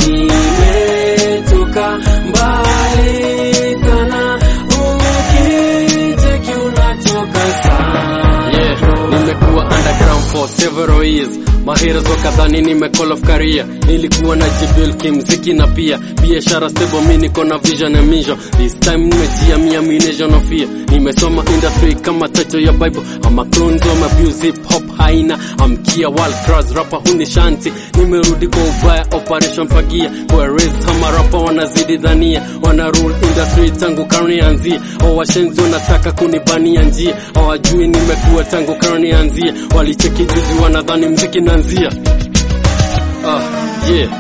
nimetoka mbali sana, ukicheki unatoka sana Yeah, nimekuwa underground for several years. Maheroes wakadhani nime call of career. Nilikuwa na jibil kimziki na pia biashara stable, mi niko na vision and mission. This time nimejiamia mination of fear. Nimesoma industry kama title ya Bible. I'm a clone of abuse hip hop haina. I'm kia world class rapper huni shanti. Nimerudi kwa ubaya operation fagia. Kwa raised kama rapper wanazidi dhania. Wana rule industry tangu karne anzie. O washenzi wanataka kunibania njia. Hawajui nimekuwa tangu karne anzie. Walicheki juzi wanadhani mziki nanzia. Ah, yeah.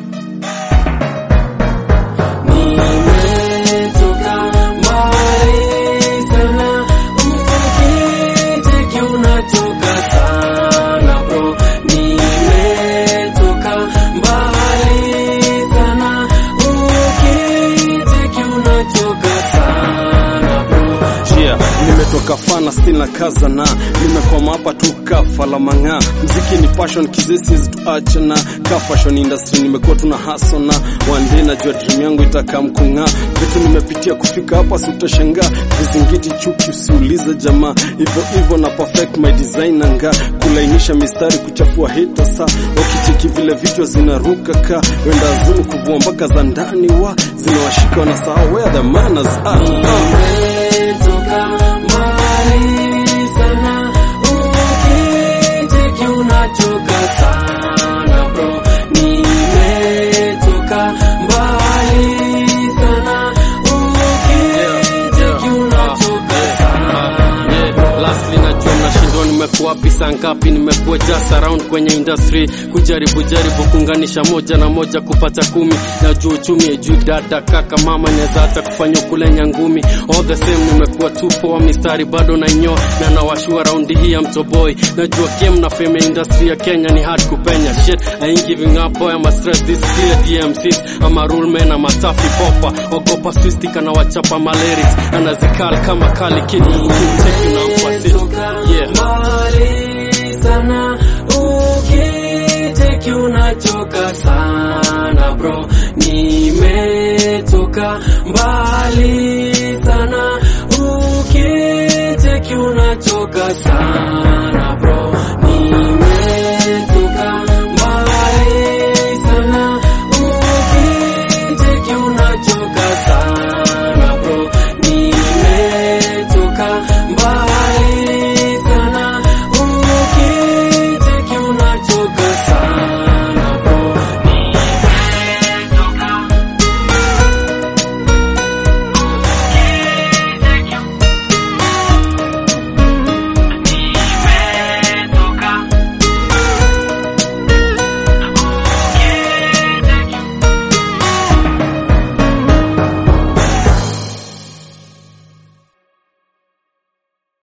Nimetoka mbali sana, ukicheki unatoka sana bro. Nimetoka mbali sana, ukicheki unatoka sana bro. Yeah, nimetoka fana still na kaza na nimekwama hapa tu kafa la mang'aa. Mziki ni passion kizesi tuache na ka fashion industry nimekuwa tuna hustle na one day najua dream yangu itakaa mkung'aa. Vitu nimepitia kufika hapa si utashangaa. Vizingiti chuki usiulize jamaa. Hivyo hivyo na perfect my design na nga kulainisha mistari kuchafua hita saa wakicheki vile vichwa zinaruka ka wenda azimu kuvua mpaka za ndani wa zinawashika wanasahau where the manners are. Nimetoka mbali sana, ukicheki unatoka sana bro. Nimetoka mbali sana, ukicheki unatoka sana Yeah, lastly najua mnashindwa nimekuwa wapi saa ngapi nimekuwa just around kwenye industry kujaribu jaribu kuunganisha moja na moja kupata kumi najua uchumi ejui dada kaka mama inaweza hata kufanya kulenya ngumi all the same nimekuwa tupo wa mistari bado nainyoa na nawashua raundi hii ya mtoboi najua game na fame ya industry ya Kenya ni hard kupenya shit I ain't giving up boy I'm a stress this clear DMCs I'm a rule man I'm a tough popa ogopa swistik anawachapa malyrics anazikal kama kali kid Take you now for sit. Nimetoka Yeah. mbali sana, ukicheki unatoka sana bro. Nimetoka mbali sana, ukicheki unatoka sana bro. Nimetoka